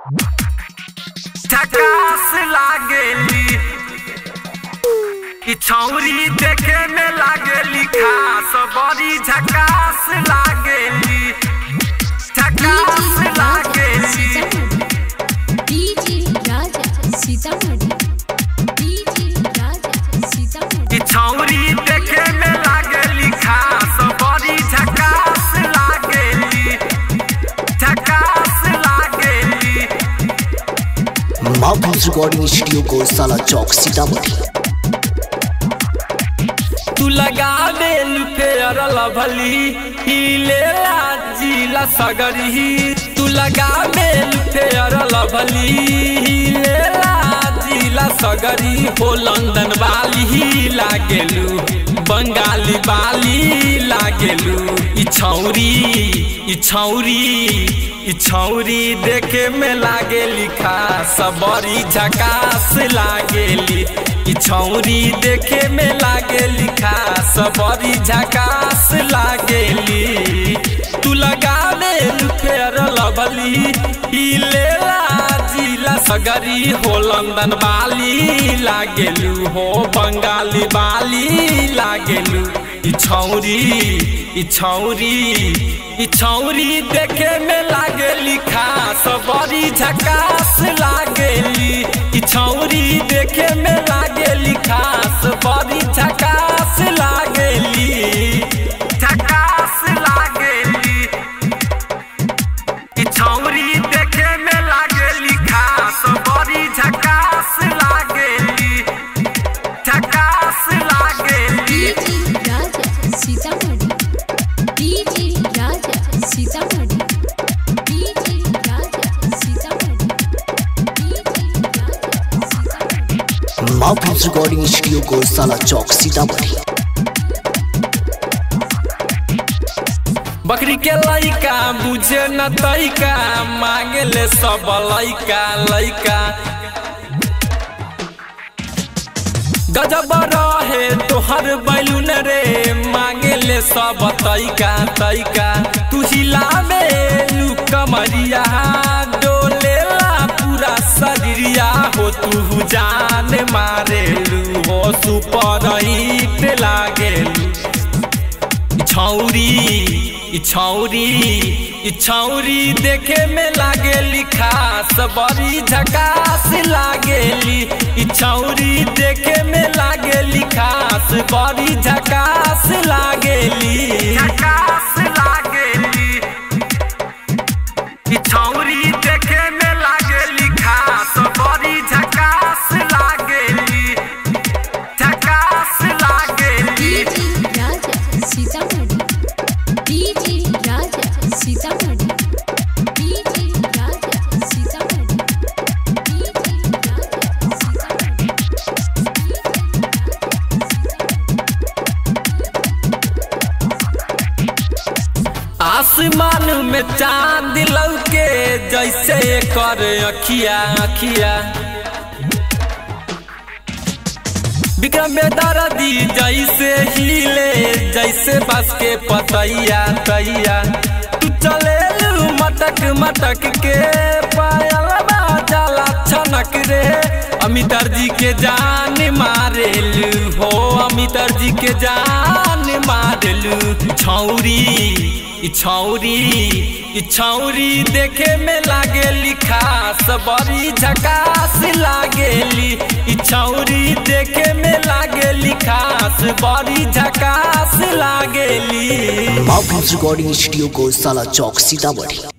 झकास लागेली ई छौरी देखे में लागेली खास बड़ी झकास लागेली झकास लागेली डीजे राजा सीतामढ़ी डीजे राजा सीतामढ़ी ई छौरी देखे में लागेली खास बड़ी झकास लागेली झकास लागेली माउथ रिकॉर्डिंग स्टूडियो को साला चौक सीतामढ़ी तू लगा दे फेयर लभली हिलेला जिला सगरी तू लगा दे फेयर लभली हिलेला जिला सगरी हो लंदन वाली ही लागेलू बंगाली वाली लागेलू ई छौरी ई छौरी ई छौरी देखे में लागेली खास बड़ी झकास लागेली ई छौरी देखे में लागेली खास बड़ी झकास लागेली तू लगा ले फेर लवली ई लेला जिला सगरी हो लंदन वाली लागेलू हो बंगाली वाली लागेलू ई छौरी ई छौरी ई छौरी देखे में लागेली खास बड़ी झकास लागेली ई छौरी देखे में लागेली खास बड़ी झकास लागेली झकास लागेली ई छौरी देखे में लागेली खास बड़ी झकास लागेली झकास लागेली DJ Raja Sitamarhi DJ Raja Sitamarhi DJ Raja Sitamarhi DJ Raja Sitamarhi माउथ रिकॉर्डिंग स्टूडियो को साला चौक सीतामढ़ी बकरी के लइका बुझे न तैका मांगे ले सब लइका लइका गजब रहे तोहर बैलून रे मांगे ले सब तैका तैका तू हिलावे लू कमरिया डोलेला पूरा शरीरिया हो तू जान मारेलू हो सुपर हिट लागेलू छौरी ई छौरी ई छौरी देखे में लागेली खास बड़ी झकास लागेली ई छौरी देखे में लागेली खास बड़ी झकास लागेली झकास लागेली ई छौरी देखे में लागेली खास बड़ी झकास लागेली झकास लागेली DJ Raja Sitamarhi DJ Raja Sitamarhi DJ Raja Sitamarhi DJ Raja आसमान में चांद लौके जैसे कर अखिया अखिया विक्रम में दर्दी जैसे हिले जैसे बस के पतैया तैया तू चले मटक मटक के पायल जाला छनक रे अमितर जी के जान मारेलू हो अमितर जी के जान मारेलू छौरी ई छौरी ई छौरी देखे में लागेली खास बड़ी झकास लागेली ई छौरी देखे में लागेली खास बड़ी झकास लागेली माउथ रिकॉर्डिंग स्टूडियो को साला चौक सीतामढ़ी